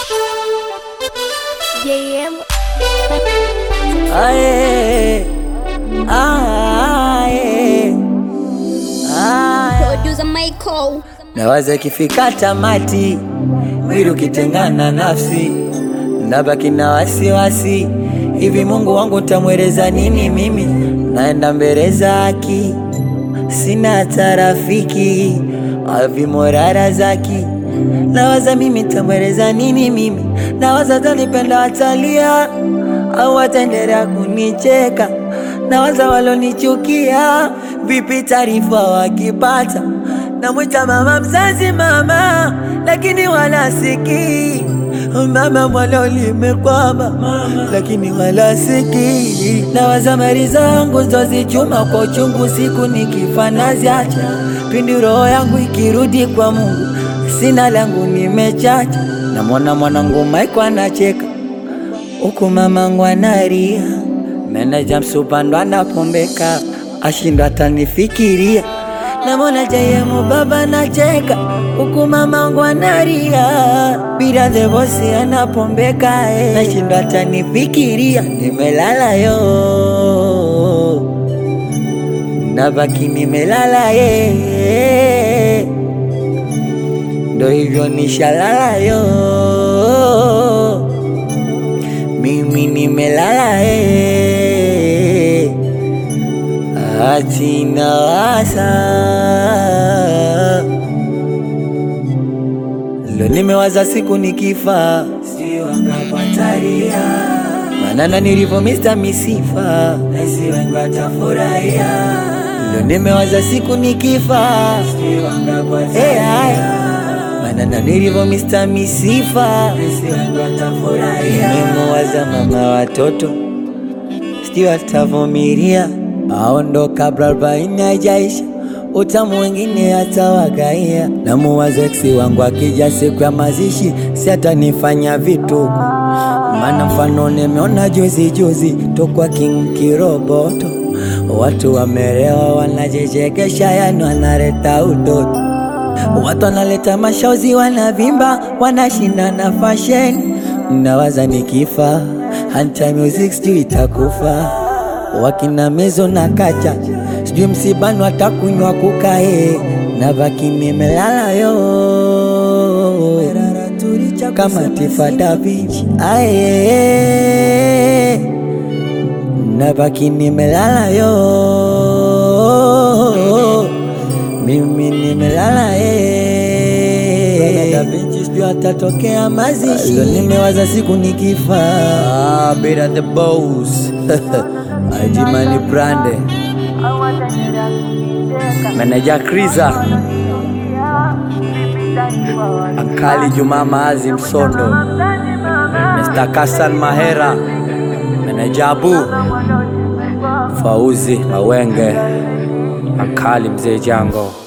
JM. Aye, aye, aye. Producer Michael. Nawaza ikifika tamati, mwili ukitengana nafsi, nabaki na wasiwasi. Hivi Mungu wangu tamweleza nini mimi? Naenda mbele zaki, sina hata rafiki, avimorara zaki. Nawaza mimi tamweleza nini mimi? Nawaza tanipenda watalia au wataendelea kunicheka? Nawaza walonichukia, vipi taarifa wakipata? Namwita mama mzazi mama, lakini wala sikii mama mwalo limekwama, lakini wala sikii. Nawaza mali zangu zozichuma kwa uchungu, siku nikifa naziacha, pindi roho yangu ikirudi kwa Mungu, sina langu nimechacha. Namwona mwanangu Maiko anacheka huku mamangu analia, meneja msupando anapombeka, ashindwa atanifikiria. Namwona jayemu baba nacheka, huku mamangu analia, bila the bosi anapombeka, eh, nashindwa atanifikiria. Nimelala yo, nabaki nimelala ye, ndo hivyo nishalala yo mimi nimelala eh, ati nawaza lo, nimewaza siku nikifa, sio angapataria manana nilivyo Mr. Misifa, nasi wengi watafurahia. Lo, nimewaza siku nikifa, sio angapataria manana nilivyo Mr. Misifa, nasi wengi watafurahia. Nimewaza mama watoto sijui atavumilia aondoka kabla arobaini haijaisha, utamu wengine atawagaia. Namuwaza eksi wangu akija siku ya mazishi, si atanifanya vituko, maana mfano nimeona juzi juzi tokwa King Kiroboto, watu wamerewa wanajichekesha, yani wanaleta utoto Watu wanaleta mashauzi, wanavimba, wanashindana fashion. Nawaza nikifa, hanta music sijui itakufa. Wakina mezo na kacha, sijui msibani watakunywa kukae, na baki nimelala yo kama Tifa Da Vinci aye, na baki nimelala yo mimi nimelala eh, Da Vinci sijui atatokea mazishi. Leo nimewaza siku nikifa, ah, Beta the boss Ajimani Brande Meneja Kriza Ankali Juma Maazi Msondo Mr. Kasan Mahera Meneja Abu Fauzi Mawenge Ankali Mzee Jango